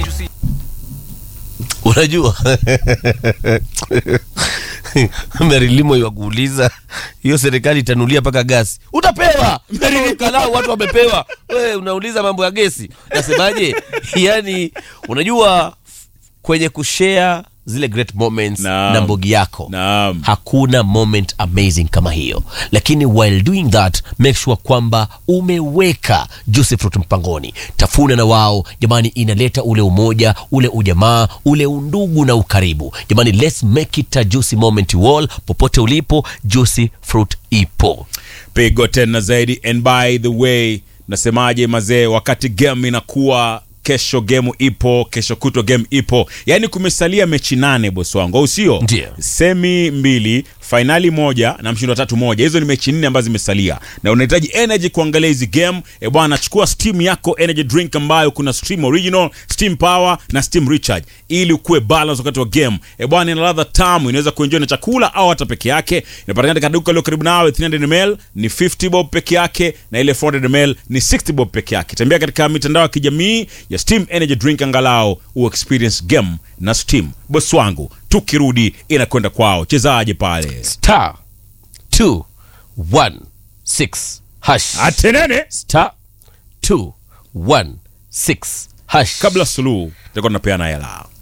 unajua merilimo iwakuuliza hiyo serikali itanulia mpaka gasi utapewa kalau watu wamepewa we unauliza mambo ya gesi nasemaje yani unajua kwenye kushare zile great moments Naam. na mbogi yako Naam. hakuna moment amazing kama hiyo lakini while doing that make sure kwamba umeweka juicy fruit mpangoni tafuna na wao jamani inaleta ule umoja ule ujamaa ule undugu na ukaribu jamani let's make it a juicy moment to all popote ulipo juicy fruit ipo pigo tena zaidi and by the way nasemaje mazee wakati game inakuwa kesho gemu ipo kesho kutwa game ipo yaani kumesalia mechi nane bosi wangu au sio Ndio. semi mbili fainali moja na mshindo wa tatu moja hizo ni mechi nne ambazo zimesalia na unahitaji energy kuangalia hizi game e bwana chukua steam yako energy drink ambayo kuna steam original steam power na steam recharge ili ukuwe balance wakati wa game e bwana ina ladha tamu inaweza kuenjoy na chakula au hata peke yake inapatikana katika duka lilo karibu nawe 300 ml ni 50 bob peke yake na ile 400 ml ni 60 bob peke yake tembea katika mitandao ya kijamii ya steam energy drink angalau u experience game na steam bosi wangu tukirudi inakwenda kwao chezaje pale star 216 hash atenene star 216 hash kabla suluhu takuwa tunapeana hela